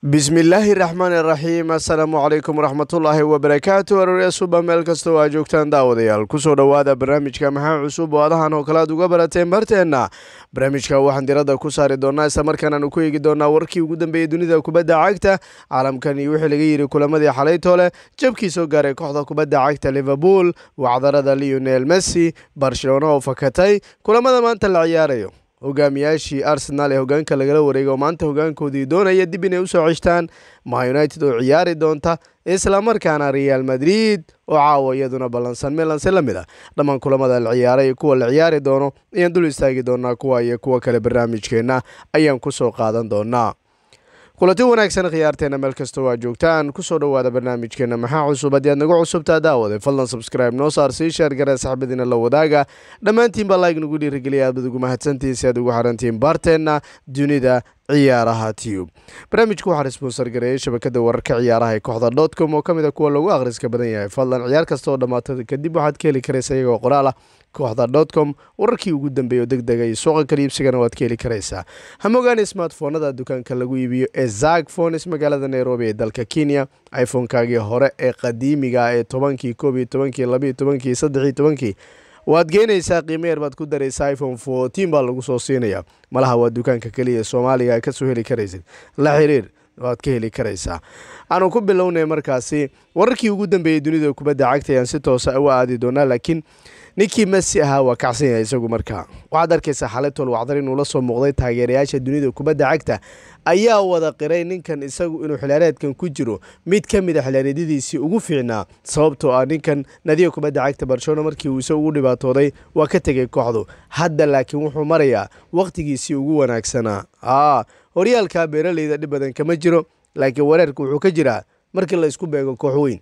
bismillaahi raxmaani raxiim assalaamu calaykum waraxmatullaahi wabarakaatu aroorya suba meel kastoo aa joogtaan daawadayaal kusoo dhowaada barnaamijka maxaa cusub oo adahan oo kale aad uga barateen barteenna barnaamijka waxaan diradda ku saari doonaa isla markaan aanu ku eegi doonaa warkii ugu dambeeyey dunida kubadda cagta caalamkan iyo wixii laga yidhi kulamadii xalaytoole jabkii soo gaaray kooxda kubadda cagta liverpool wacdarada leonel messi barcelona oo fakatay kulamada maanta la ciyaarayo hogaamiyaashii arsenal ee hogaanka lagala wareegay oo maanta hogaankoodii doonaya dib inay usoo ceshtaan ma united oo ciyaari doonta islamarkaana real madrid oo caawa iyaduna ballansan milanse la mid ah dhammaan kulamada la ciyaaray kuwa la ciyaari doono ayaan dul istaagi doonaa kuwa iyo kuwa kale barnaamijkeenna ayaan kusoo qaadan doonaa kulanti wanaagsan khiyaarteena meel kastoo aa joogtaan kusoo dhowaada barnaamijkeena maxaa cusub haddii aad nagu cusubtaa daawade fadlan subscribe noo saar sii sheer garee saxbadiina la wadaaga dhammaantiinba like nagu dhiirigeliya aad bad ugu mahadsantihiin si aad ugu xarantihiin baarteenna dunida ciyaaraha tube barnaamijku waxaa sponsor gareeyay shabakada wararka ciyaaraha ee kooxda dotcom oo ka mid a kuwa lagu akhriska badan yahay fadlan ciyaar kasta oo dhammaata kadib waxaad ka heli karaysa iyagoo qoraal ah kooxda dotcom wararkii ugu dambeeya oo deg dega iyo suuqa kaliibsigana waad ka heli karaysaa hamogaani smartfoonada dukaanka lagu iibiyo ee zag phones magaalada nairobi ee dalka kenya iphonekaagii hore ee qadiimiga ee tobankii koob iyo tobankii labiyo tobankii saddex iyo tobankii waad geenaysaa qiimo yar baad ku daraysaa iphone fourteen baa lagu soo siinaya malaha waa dukaanka keliya ee soomaaliga kasoo heli karaysid la xiriir waad ka heli karaysaa aanu ku bilownay markaasi wararkii ugu dambeeyey dunida kubadda cagta ayaan si toosa u aadi doonaa laakiin ninkii messi ahaa waa kacsan yahay isagu markaa waxaad arkaysaa xaletol wacdar inuu la soo muuqday taageerayaasha dunida kubadda cagta ayaa wada qiray ninkan isagu inuu xilaareedkan ku jiro mid ka mid a xilaareedyadiisii ugu fiicnaa sababtoo ah ninkan nadiga kubadda cagta barcelona markii uu isagu ugu dhibaatooday waa ka tegay kooxdu hadda laakiin wuxuu marayaa wakhtigiisii ugu wanaagsanaa aa horyaalka beeraleyda dhib badan kama jiro laakiin wareerka wuxuu ka jiraa markii la isku beego koox weyn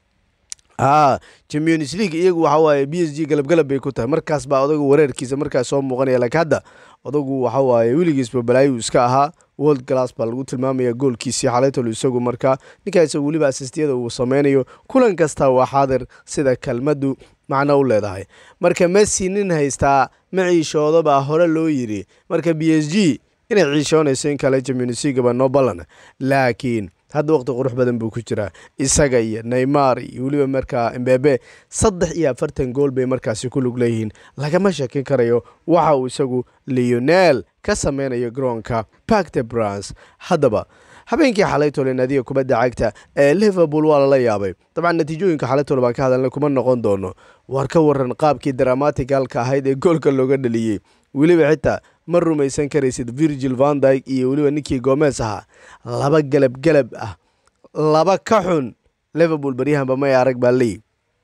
a champions league iyagu waxa waaye b s g galabgalab bay ku tahay markaas baa odagu wareerkiisa markaas soo muuqanaya laakiin hadda odagu waxa waaye weligiisba balaayu iska ahaa world glass baa lagu tilmaamaya goolkiisii xalaytol isagu markaa ninkaa isagu weliba asistiyada uu sameynayo kulan kasta waa xaadir sida kelmaddu macno u leedahay marka messi nin haystaa ma ciishooda baa hore loo yiri marka b s g inay ciishoonayso in kale champions league baa noo ballan laakiin hadda waqti qurux badan buu ku jiraa isaga iyo neymar iyo weliba markaa mbebe saddex iyo afartan gool bay markaasi ku lug leeyihiin lagama shakin karayo waxa uu isagu leonel ka sameynayo garoonka parkte brans haddaba habeenkii xalaytole naadiga kubadda cagta ee liverpool waa lala yaabay dabcan natiijooyinka xalaytole baan ka hadalna kuma noqon doono waar ka waran qaabkii dramaticalka ahayd ee goolka looga dhaliyey weliba xitaa ma rumaysan karaysid virgil vandyg iyo weliba ninkii gomez ahaa laba galab galab ah laba ka xun liverpool baryahanba may arag baa leeyi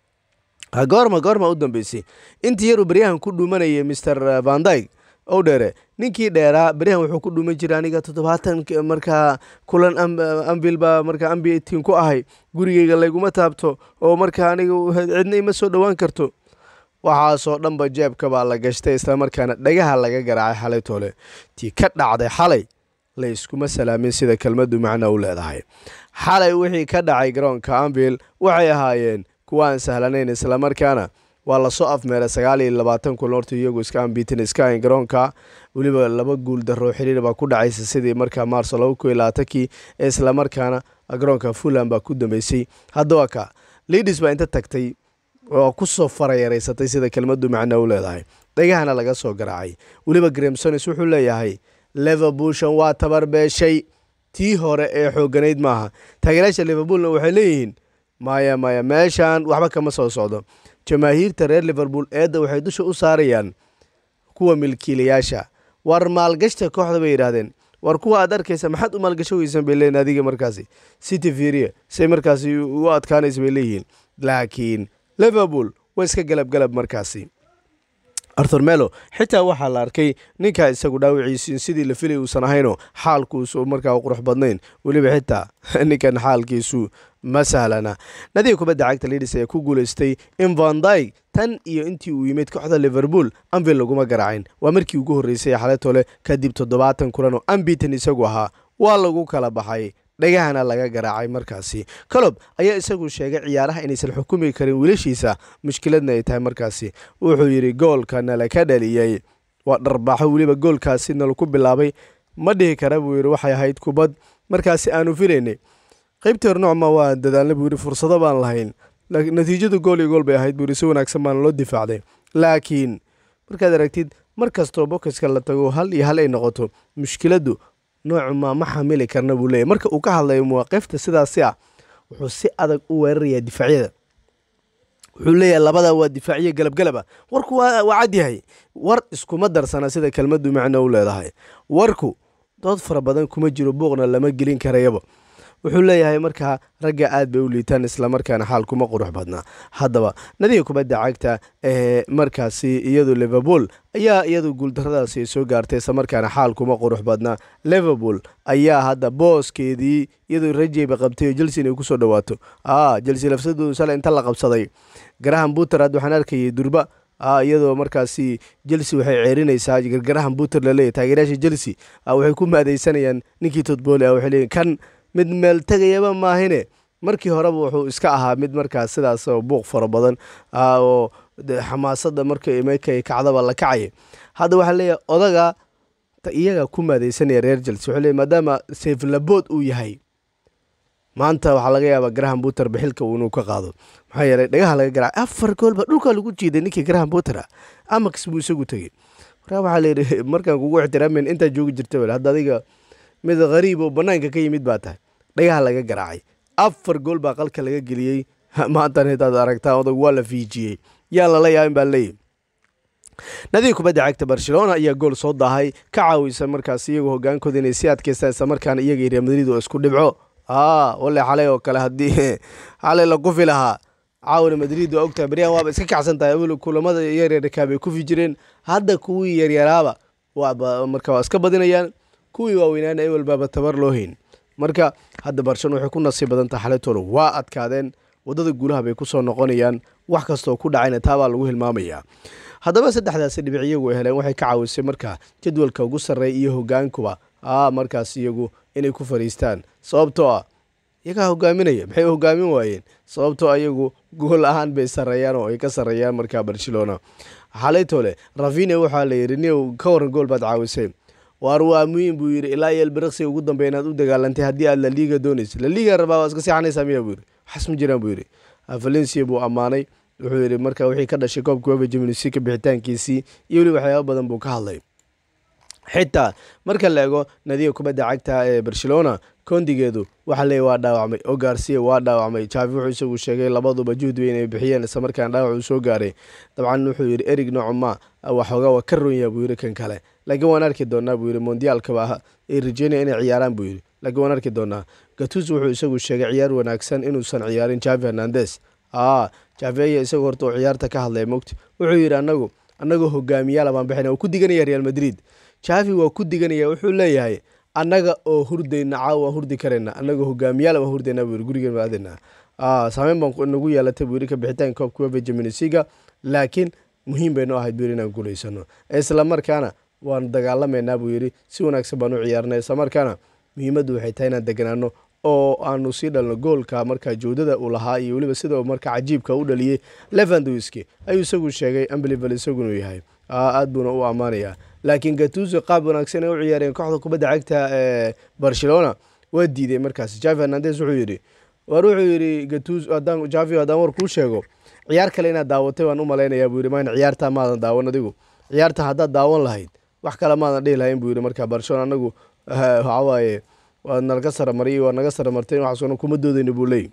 goorma goorma u dambeysay intii yaruu baryahan ku dhuumanayay mr vandyg ow dheere ninkii dheeraa beryahan wuxuu ku dhuuman jiray aniga toddobaatan markaa kulan ambil baa markaa ambitin ku ahay gurigeyga layguma taabto oo markaa aniga cidna ima soo dhowaan karto waxaasoo dhanba jeebka baa la gashtay islamarkaana dhagaha laga garaacay xalay toole tii ka dhacday xalay la yskuma salaamin sida kelmaddu macno u leedahay xalay wixii ka dhacay garoonka ambil waxay ahaayeen kuwa aan sahlanayn islamarkaana waa lasoo afmeeray sagaal iyo labaatan kulan horta iyagu iska ambitin iska ayn garoonka weliba laba guul daroo xiriir baa ku dhacaysa sidii markaa maarso laba ku iyo labaatankii ee islamarkaana garoonka fulham baa ku dambeysay haddaba ka lidis baa inta tagtay oo kusoo farayareysatay sida kelmaddu macno u leedahay dhagahana laga soo garaacay weliba gramsonis wuxuu leeyahay liverpoolshan waa tabarbeeshay tii hore ee xooganayd maaha taageerayaasha liverpoolna waxay leeyihiin maya maya meeshan waxba kama soo socdo jamaahiirta reer liverpool eedda waxay dusha u saarayaan kuwa milkiilayaasha war maalgashta kooxda bay yidhaahdeen war kuwa aad arkaysa maxaad u maalgasho weysan bay leeyihin adiga markaasi city firia say markaasi u adkaanaysa bay leeyihiin laakiin liverpool waa iska galabgalab markaasi arthur melo xitaa waxaa la arkay ninkaa isagu dhaawiciisi sidii la filay uusan ahaynoo xaalkuusu markaa qurux badnayn weliba xitaa ninkan xaalkiisu ma sahlana nadiga kubadda cagta lidis ayaa ku guulaystay in vandyg tan iyo intii uu yimid kooxda liverpool ambil laguma garaacin waa markii ugu horreysay xaletole kadib toddobaatan kulan oo ambitan isagu ahaa waa lagu kala baxay dhagahana laga garaacay markaasi colob ayaa isagu sheegay ciyaaraha inaysan xukumi karin wiilashiisa mushkiladna ay tahay markaasi wuxuu yidhi goolka nala ka dhaliyey waa dharbaaxo weliba goolkaasi nalaku bilaabay ma dhihi kara buu yidhi waxay ahayd kubad markaasi aanu filaynay qaybtii hore noocma waa dadaalna buu yidhi fursado baan lahayn natiijadu gool iyo gool bay ahayd buu yidhi si wanaagsan baana loo difaacday laakiin markaad aragtid mar kastoo bokiska la tago hal iyo hal ay noqoto mushkiladdu noocuma ma xamili karna buu leeyahy marka uu ka hadlayo mawaaqifta sidaasi ah wuxuu si adag u weerarayaa difaacyada wuxuu leeyahay labada waa difaaciye galabgalab ah warku waa cadyahay war iskuma darsana sida kelmaddu macno u leedahay warku dood fara badan kuma jiro buuqna lama gelin karayaba wuxuu leeyahay markaa ragga aad bay u liitaan islamarkaana xaal kuma qurux badnaa haddaba nadiga kubadda cagta ee markaasi iyadu liverpool ayaa iyadu guuldaradaasi soo gaartay islamarkaana xaal kuma qurux badnaa liverpool ayaa hadda booskeedii iyadoo rajeyba qabtay oo chelsea inay kusoo dhawaato a chelsea lafsadoodu sale inta la qabsaday garahan buterad waxaan arkayay durba iyadoo markaasi chelsea waxay ceerinaysaa gargarahan buter laleeyahy taageerayaasha chelsea waxay ku maadeysanayaan ninkii todbooli ah waxay leeyihin kan mid meel tegayaba maahine markii horeba wuxuu iska ahaa mid markaas sidaas oo buuq fara badan oo xamaasada marka markay kacdaba la kacaya hadda waxaa leeyahay odaga iyaga ku maadeysanaya reer chelsea wuxuu leeyahy maadaama seeflabood uu yahay maanta waxaa laga yaabaa graham buter bixilka inuu ka qaado maxaa yeelay dhagaha laga garaaca afar goolba dhulkaa lagu jiiday ninkii graham buter ah amax buu isagu tegey markaa waxaa layidhi markaan kugu ixtiraamen intaa joogi jirta bal hadda adiga mid khariib oo banaanka ka yimid baa tahay dhagaha laga garaacay afar gool baa qalka laga geliyey maantan hadaad aragtaa odag waa la fiijiyey yaa lala yaabin baa leeyahy nadiga kubadda cagta barcelona ayaa gool soo daahay ka caawisa markaas iyagoo hogaankooda inay si adkeystaan islamarkaana iyaga iyo real madrid oo isku dhibco a wale xalay oo kale haddii xalay la kufi lahaa caawina madrid waa ogtahay baryahan waaba iska kacsan tahay awel kulamada yaryarkaa bay kufi jireen hadda kuwii yaryaraaba marka waa iska badinayaan kuwii waaweynaana ewel baaba tabar loo hayn marka hadda barcelona waxay ku nasiib badan tahay xalaytooda waa adkaadeen waddada guulaha bay kusoo noqonayaan wax kastaoo ku dhacayna taabaa lagu hilmaamayaa haddaba saddexdaasi dhibic iyagu ay heleen waxay ka caawisay marka jadwalka ugu sarreeya iyo hogaankuba a markaas iyagu inay ku fariistaan sababtoo ah iyagaa hogaaminaya maxay u hogaamin waayeen sababtoo iyagu gool ahaan bay sarreeyaan oo ay ka sarreeyaan markaa barcelona xalaytoole ravina waxaa la yidhi niw ka waran gool baad caawisay waar waa muhiim buu yidhi ilaa iyo elbiriqsi ugu dambeya inaad u dagaalantay haddii aad laliiga doonaysa laliiga rabaa waa iska seexanaysaa miya buu yidhi waxaas ma jiraan buu yidhi valencia buu ammaanay wuxuu yidhi marka wixii ka dhashay koobka weba jimnusika bixitaankiisii iyo weli waxyaaba badan buu ka hadlay xitaa marka la ego nadiga kubadda cagta ee barcelona kondigeedu waxaa leeya waa dhaawacmay oo gaarsiya waa dhaawacmay jaafi wuxuu isagu sheegay labaduba juhdi inay bixiyeen islamarkaan dhaawac uu soo gaaray dabcan wuxuu yidhi erig noocuma waxoogaa waa ka ronyaa buu yidhi kan kale laakiin waan arki doonaa buu yidhi mondiyaalkaba ay rajeynaya inay ciyaaraan buu yidhi laakiin waan arki doonaa gatus wuxuu isagu sheegay ciyaar wanaagsan inuusan ciyaarin javi hernandes a javi ayaa isagu horta uu ciyaarta ka hadlaya mogti wuxuu yidhi anagu annagoo hogaamiyaala baan bixina waa ku diganaya real madrid javi waa ku diganaya wuxuu leeyahay annaga oo hurdayna caawa waan hurdi karayna annagoo hogaamiyaala waan hurdayna buu yidhi gurigan baadina saameyn baan nagu yeelatay buu yidhi ka bixitaan koobka weba jaminisiga laakiin muhiim baynu ahayd buu yidhi inaan guulaysano isla markaana waan dagaalamaynaa buu yidhi si wanaagsan baan u ciyaarnay isla markaana muhiimaddu waxay tahay inaan deganaano oo aanu sii dhalno goolka markaa joodada uu lahaa iyo weliba sida markaa cajiibka u dhaliyey levandowski ayuu isagu sheegay amblivel isagunu yahay aad buuna u ammaanayaa laakiin gatuso qaab wanaagsan ay u ciyaareen kooxda kubadda cagta ee barcelona waa diiday markaas javi hernandes wuxuu yidhi war wuxuu yidhi gatus haddaan javi haddaan war kuu sheego ciyaar kale inaad daawatay waan u malaynayaa buu yidhi maan ciyaartaa maadan daawan adigu ciyaarta haddaad daawan lahayd wax kale maadan dhihi lahayn buu yidhi markaa barcelona anagu waxaa waaye waad nalaga saramariyay waa naga saramartay waxaasuna kuma doodayna buu leeyay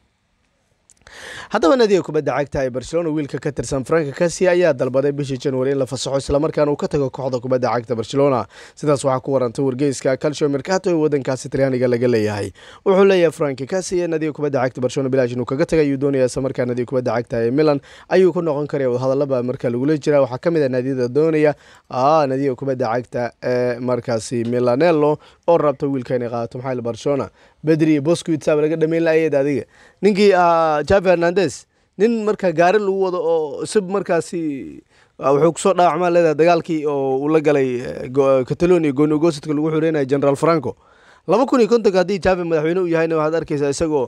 haddaba nadiga kubadda cagta ee barcelona wiilka ka tirsan franka kasi ayaa dalbaday bishii january in la fasaxo islamarkaana uu ka tago kooxda kubadda cagta barcelona sidaas waxaa ku warantay wargeyska calcio mercato ee wadankaasi talyaaniga laga leeyahay wuxuu leeyahay franki kasi ee nadiga kubadda cagta barcelona bilaash inuu kaga tagay ayuu doonaya islamarkaa nadiga kubadda cagta ee milan ayuu ku noqon karaya wadahadalaba marka lagula jira waxaa ka mid ah naadiyada doonaya nadiga kubadda cagta ee markaasi milanello oo rabta wiilka inay qaadato maxaa barcelona bedri bosquitsaaba laga dhameyn laayed adiga ninkii javi hernandes nin markaa gaari lagu wado oo sib markaasi wuxuu kusoo dhaawacmaa leedahay dagaalkii oo uu la galay catalonia goonigosidka lagu xureynaya general franco laba kun iyo kontonka haddii javi madaxweyne u yahayna waxaad arkaysaa isagoo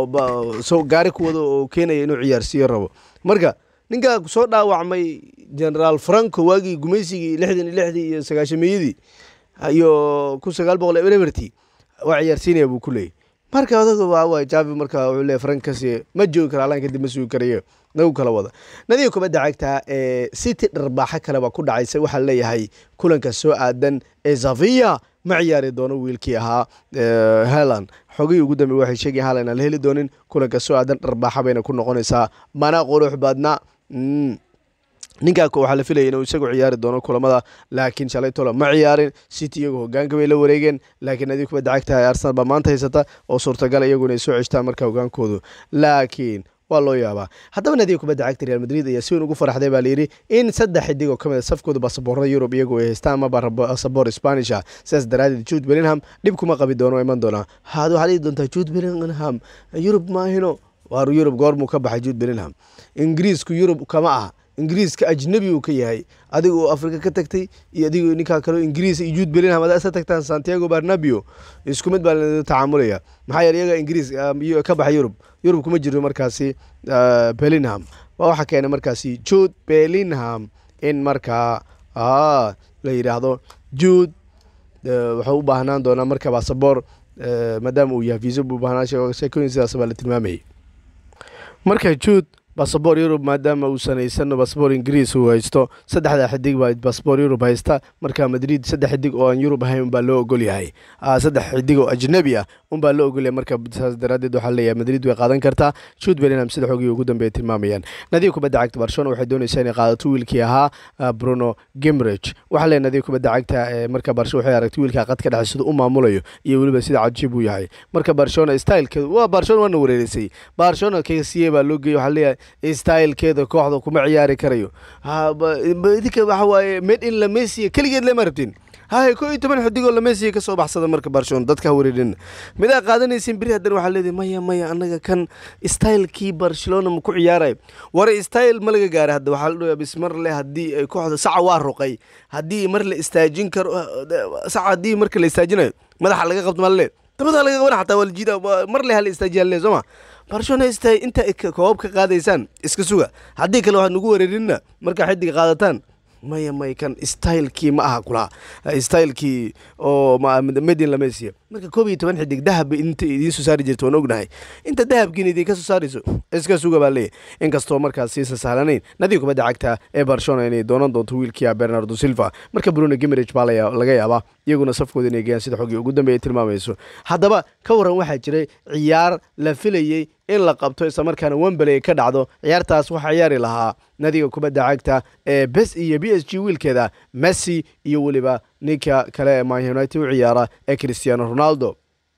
gaari ku wado oo keenaya inuu ciyaarsiiyo rabo marka ninkaa soo dhaawacmay generaal franco waagii gumaysigii lixdan iyo lixdii iyo sagaashameyadii iyo kun sagaal boqol eberti waa ciyaarsiinaya buu ku leeyay marka odaga waa javi marka wuxuu leeyahy frankasi ma joogi kara alaan kadib ma sugi karayo nagu kala wada nadiga kubadda cagta ee city dharbaaxo kale baa ku dhacaysa waxaa leeyahay kulanka soo aadan ee zavia ma ciyaari doono wiilkii ahaa helan xogihii ugu dambe waxay sheegaya halan aan la heli doonin kulanka soo aadan dharbaaxa bayna ku noqonaysaa mana qurux badna ninkaa waxaa la filaya inuu isagu ciyaari doono kulamada laakiin shalay tolo ma ciyaarin city iyagu hogaanka bay la wareegeen laakiin nadiga kubadda cagta ee arsenal baa maanta haysata oo suurtagal iyagu inay soo ceshtaan marka hogaankoodu laakiin waa loo yaabaa haddaba nadiga kubadda cagta real madrid ayaa si weyn ugu faraxday baa layidhi in saddex xidig oo ka mid a safkooda basaboorada yurub iyagu ay haystaan amaba basaboor spanisha sidaas daraadeed jude bellingham dhib kuma qabi doono iman doonaa had waxaad dhihi doontaa jude bellingham yurub maahino waar yurub goormuu ka baxay jude bellingham ingiriisku yurub kama ah ingiriiska ajnabi uu ka yahay adiga oo afrika ka tagtay iyo adigo ninkaa kaleo ingiriis iyo juud bellingham adaa isa tagtaan santiago barnabio isku mid baa la tacaamulaya maxaa yeele iyaga ingiriis ka baxay yurub yurub kuma jiro markaasi bellingham waa waxaa keenay markaasi jude bellingham in markaa la yidhaahdo jude wuxuu u baahnaan doonaa marka basaboor maadaama uu yahay viisa buu baahnaa sheekooyin sidaas baa la tilmaamayay marka jude basaboor yurub maadaama uu sanaysan basaboor ingiriis uu haysto saddexda xidig baa basaboor yurub haysta marka madrid saddex xidig oo aan yurub ahayn unbaa loo ogol yahay saddex xidig oo ajnabi ah unbaa loo ogolyahay marka saas daraadeed waxaa leeyahay madrid way qaadan kartaa juud bellingham sida xogii ugu dambeeya tilmaamayaan nadiga kubadda cagta barcelona waxay doonaysaa inay qaadato wiilkii ahaa bruno gimrich waxaa leeyahay nadiga kubadda cagta ee marka barcelona waxay aragtay wiilkaa qad ka dhexay sida u maamulayo iyo weliba sida cajiib uu yahay marka barcelona stylekeedu waa barcelona waana wareerisay barcelona kasiye baa loo geeyay waxaa leeyahay stylekeeda kooxda kuma ciyaari karayo idinka waxa waaye made in lamesiya keligeed lema rabtin hay ko iyo toban xidigoo lamesiya kasoo baxsada marka barcelona dadka ha wareerin midaa qaadanaysin beri haddana waxaa leedahay maya maya annaga kan stylekii barcelona ma ku ciyaarayo war style ma laga gaaray hadda waxaa la dhayaa bis mar le haddii ay kooxda saca waa ruqay haddii mar la istaajin karo saca haddii marka la istaajinayo madaxa laga qabto maa le dabada laga qaban xataa waa la jiida mar le hala istaajiya le sooma barcelona sta inta koobab ka qaadaysaan iska suga haddii kale waxaad nagu wareerinna markaa xidiga qaadataan maya may kan stylekii ma aha kulaa stylekii oo medin lamesiya marka koob iyo toban xidig dahab inta idiin soo saari jirta waan ognahay inta dahabkiina idinka soo saarayso iska suga baa leeyahy inkastoo markaas siisan sahlanayn nadiga kubadda cagta ee barcelona inay doonan doonto wiilkia bernardo silva marka bruno gimerich baa laga yaabaa iyaguna safkooda inay geyaan sida xogii ugu dambeeya tilmaamayso haddaba ka waran waxaa jiray ciyaar la filayey in la qabto islamarkaana wembley ka dhacdo ciyaartaas waxaa ciyaari lahaa nadiga kubadda cagta ee bes iyo b s g wiilkeeda messi iyo weliba ninka kale ee man united u ciyaara ee cristiano ronaldo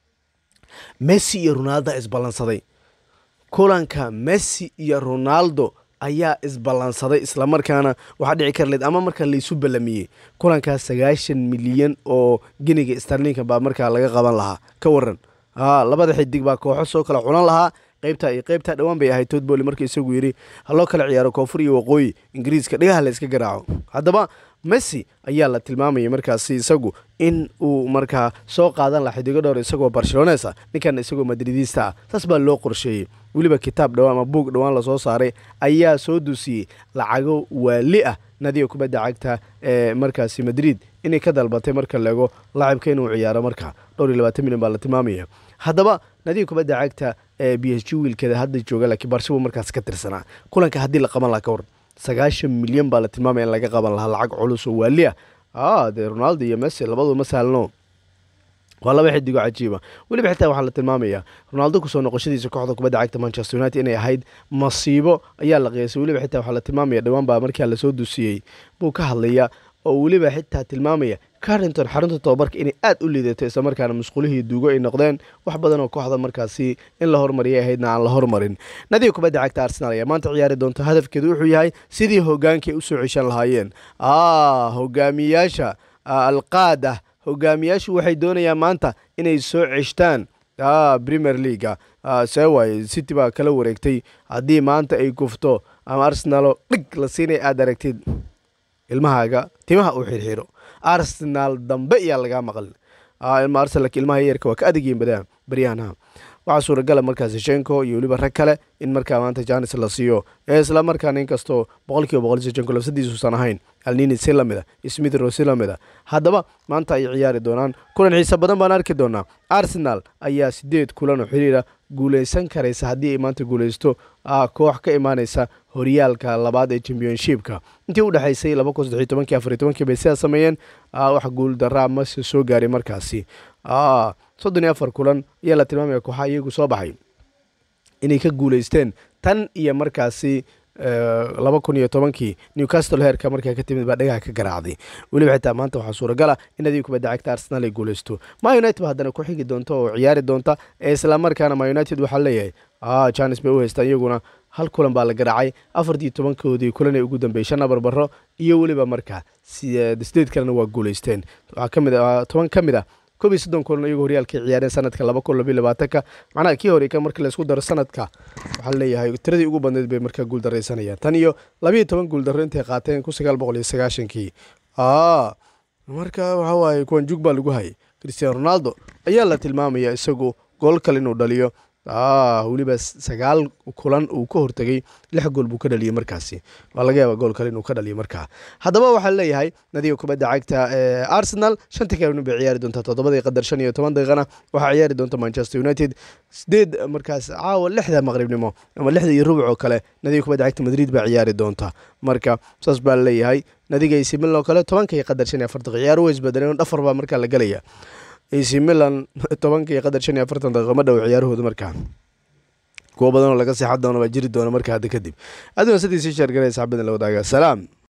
messi iyo ronaldo isballansaday kulanka messi iyo ronaldo ayaa isballansaday islamarkaana waxaa dhici kar leed ama markaa laysu ballamiyey kulankaas sagaashan milyan oo giniga starlinka baa markaa laga qaban lahaa ka waran labada xidig baa kooxo soo kala cunan lahaa qaybta iyo qaybta dhowaan bay ahayd todboli marka isagu yidhi haloo kala ciyaaro koonfur iyo waqooyi ingiriiska dhigaha la iska garaaco haddaba messi ayaa la tilmaamayay markaasi isagu in uu markaa soo qaadan laha xidigo dhowr isagoo barcelones ah ninkan isagoo madridiista ah saas baa loo qorsheeyey weliba kitaab dhowaan ama buug dhowaan lasoo saaray ayaa soo dusiyey lacago waali ah nadiga kubadda cagta ee markaasi madrid inay ka dalbatay marka leego laacibka inuu ciyaaro marka dhowr iyo labaatan milyan baa la tilmaamaya haddaba nadiga kubadda cagta ee b s g wiilkeeda hadda jooga laakiin barshabu markaas ka tirsanaa kulanka haddii la qaban laha ka waran sagaashan milyan baa la tilmaamaya in laga qaban lahaa lacag culus oo waali ah dee ronaldo iyo messi labadu ma saalno waa laba xidigo cajiiba weliba xitaa waxaa la tilmaamayaa ronaldo kusoo noqoshadiisa kooxda kubadda cagta manchester united inay ahayd masiibo ayaa la qiyaasay weliba xitaa waxaa la tilmaamaya dhowaan baa markaa lasoo dusiyey buu ka hadlaya oo weliba xitaa tilmaamaya carrington xarunta tobabarka inay aad u liidato islamarkaana musqulihii duugo ay noqdeen wax badan oo kooxda markaasi in la hormariyay ahaydna aan la hormarin nadiga kubadda cagta arsenal ayaa maanta ciyaari doonta hadafkeedu wuxuu yahay sidii hogaankii ay usoo ceshan lahaayeen hogaamiyaasha alqaada hogaamiyaashu waxay doonayaan maanta inay soo ceshtaan premier leaga see waaye city baa kala wareegtay haddii maanta ay gufto ama arsenalo dhig la siinay aad aragtid ilmahaaga timaha uu xirxiro arsenal dambe iyaa lagaa maqlin arsenal ilmaha yarka waa ka adegiyin badaa baryahanha waxaa suuragala markaasi shenko iyo weliba rag kale in markaa maanta janis la siiyo ee isla markaana inkastoo boqol kiiba boqol shenko labsadiisuusan ahayn alnini si lamid a smith ro si lamid a haddaba maanta ay ciyaari doonaan kulan xiise badan baan arki doonaa arsenal ayaa sideed kulan oo xiriira guuleysan karaysa haddii ay maanta guuleysto koox ka imaaneysa horyaalka labaad ee championshipka intii u dhexaysay laba kun saddexiy tobankii afariy tobankii bay sidaa sameeyeen wax guul daraa mase soo gaaray markaasi soddon iyo afar kulan ayaa la tilmaamaya kooxaha iyagu soo baxay inay ka guuleysteen tan iyo markaasi laba kun iyo tobankii newcastle heerka markaa ka timid baa dhagaha ka garaacday weliba xitaa maanta waxaa suuragal ah in adiga kubadda cagta arsenal ay guuleysto ma united ba haddana ku xigi doonta oo ciyaari doonta ee islamarkaana ma united waxaa leeyahay janes bay u haystaan iyaguna hal kulan baa la garaacay afartii tobankoodii kulan ee ugu dambeeyey shan abarbaro iyo weliba markaa sideed kalena waa guuleysteen waxaa kamid toban ka mid ah koob iyo soddon kulan iyagoo horyaalkay ciyaareen sanadka laba kun labiyo labaatanka macnaha kii hore marka laysku daro sanadka waxaa leeyahay tiradii ugu badneyd bay markaa guuldaraysanayaan tan iyo labiiyo toban guuldarro intay qaateen kun sagaal boqol iyo sagaashankii marka waxaa waaye kuwan jug baa lagu hayay christiano ronaldo ayaa la tilmaamaya isagu gool kale inuu dhaliyo weliba sagaal kulan uu ka hortegay lix gool buu ka dhaliyey markaasi waa laga yaaba gool kale inuu ka dhaliyo markaa haddaba waxaa leeyahay nadiga kubadda cagta ee arsenal shantii kalena bay ciyaari doontaa toddobadii qadar shan iyo toban daqiiqana waxaa ciyaari doonta manchester united sideed markaas caawa lixda maqribnimo ama lixda iyo rubuc oo kale nadiga kubadda cagta madrid baa ciyaari doonta marka saas baa leeyahay nadiga ac milan oo kale tobanka iyo qadar shan iyo afar daqiiq ciyaar way isbedeleen dhafar baa markaa la gelaya ac milan tobanka iyo qadar shan iyo afartan daqiiqo ma dhow ciyaarahooda markaa kuwo badanoo laga seexan doono baa jiri doona marka hadda kadib aduna sidiisii sheergalay saxbadan la wadaaga salaam